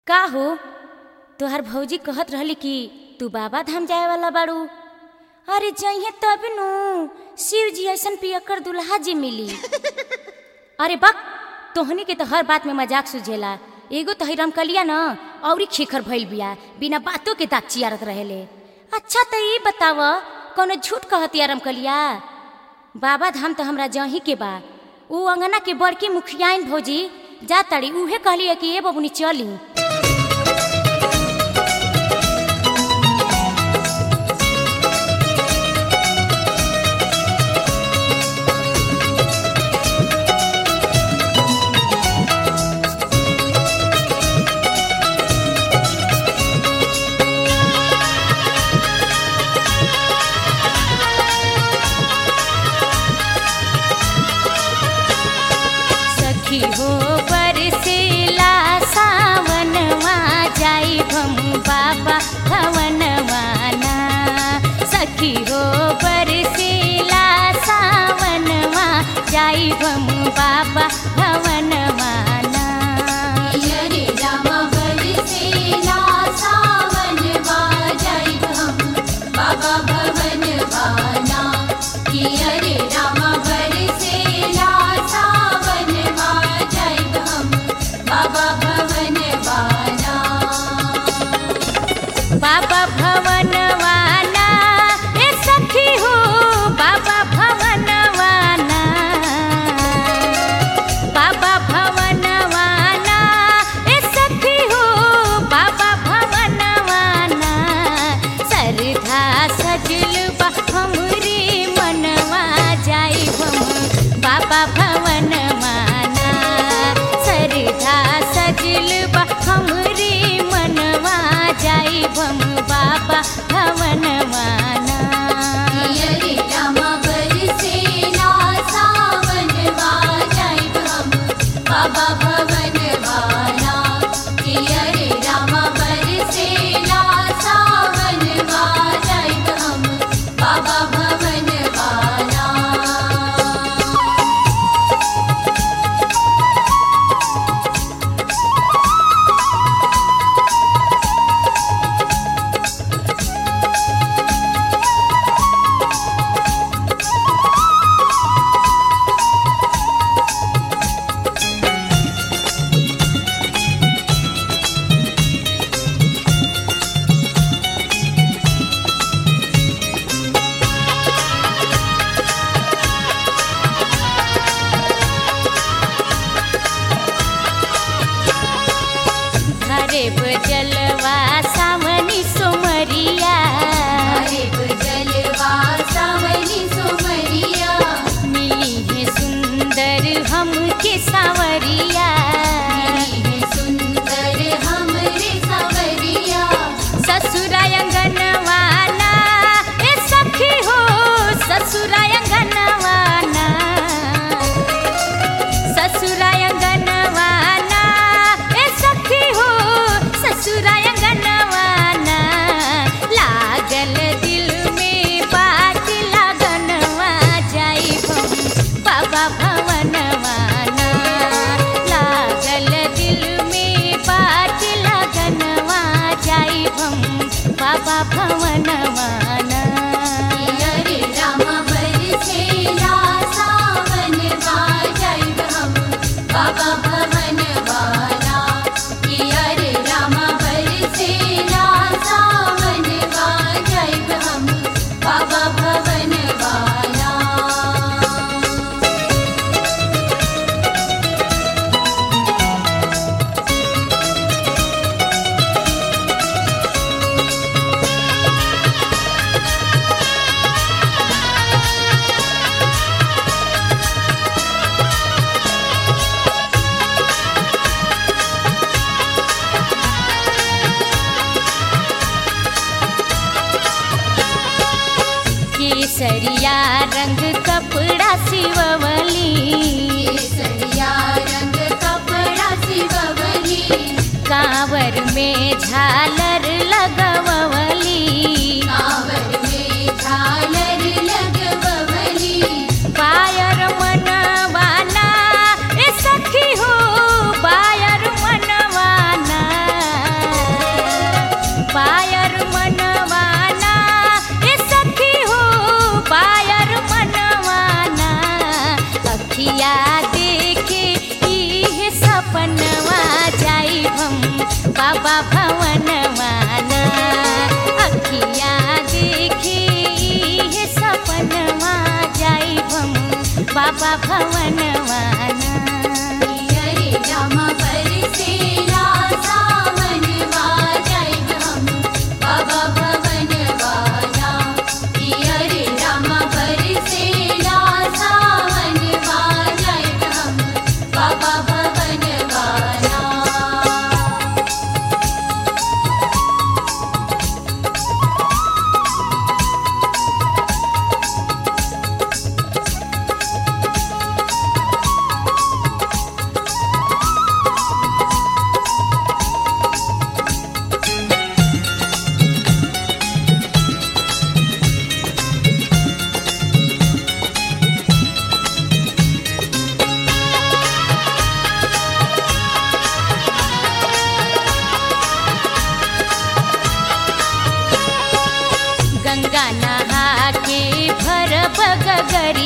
का हो तोहर भौजी कहत रहली कि तू बाबा धाम जाए वाला बाड़ू अरे जइहे तब नु शिव जी ऐसन पियकर दुल्हा जी मिली अरे बक तोहनी के तो हर बात में मजाक सुझेला एगो तो हिरम कलिया न औरी खिखर भइल बिया बिना बातों के दाँत चियारत रहेले अच्छा तो ई बताव कौनो झूठ कहती रम कलिया बाबा धाम तो हमरा जही के बा ऊ अंगना के बड़की मुखियाइन भौजी जा ताड़ी उहे कहलिए कि ए बबुनी चली सखी हो बरसेला सावनवा जाई हम बाबा भवनवा ना सखी हो बरसेला सावनवा जाई हम बाबा भवनवा ना रे राम बरसेला सावन बाजाइब हम बाबा भवन बाना किया रे राम बरसेला सावन बाजाइब हम बाबा भवन बाना बाबा भवनवा ना ए सखी हो बाबा भवनवा ना बाबा भवनवा ना ए सखी हो बाबा भवनवा ना सरधा सजल बा हमरे मनवा जाई हम बाबा भवनवा ना सरधा सजल बा हमरे मनवा जाई हम बाबा भवनवा ना किया रे राम बरसेला सावन बाजाइब हम बाबा भवन बाना किया रे राम बरसेला सावन बाजाइब हम बाबा भवन बाना हरे जलवा सावनी सोमरिया हरे जलवा सावनी सुमरिया मिली है सुंदर हमके सावरिया मिली है सुंदर हमरे सावरिया ससुराय अंगनवाना ए सखी हो ससुराय अंगनवाना ससुराय अंगनवाना ए सखी हो ससुराय अंगनवाना लागल दिल में बात लगनवा जाई हम बाबा भवनवाना लागल दिल में बात लगनवा जाई हम बाबा भवनवाना किया रे राम बरसेला सावन बाजाइब हम बाबा भवन बाना किया रे राम बरसेला सावन बाजाइब हम बाबा भवन बाना केसरिया रंग कपड़ा सिववली केसरिया रंग कपड़ा सिववली कांवर में झालर लगवली कांवर में झालर लगवली पायर मनवाना ए सखी हो पायर मनवाना बाबा भवनवाना अखिया देखी हे सपनवा जाइब हम बाबा भवनवाना हरे राम बरसेला सावन बाजाइब हम बाबा भवन वाला हरे राम बरसेला सावन बाजाइब हम बाबा भवन वाला गंगा नहा के भर बगगर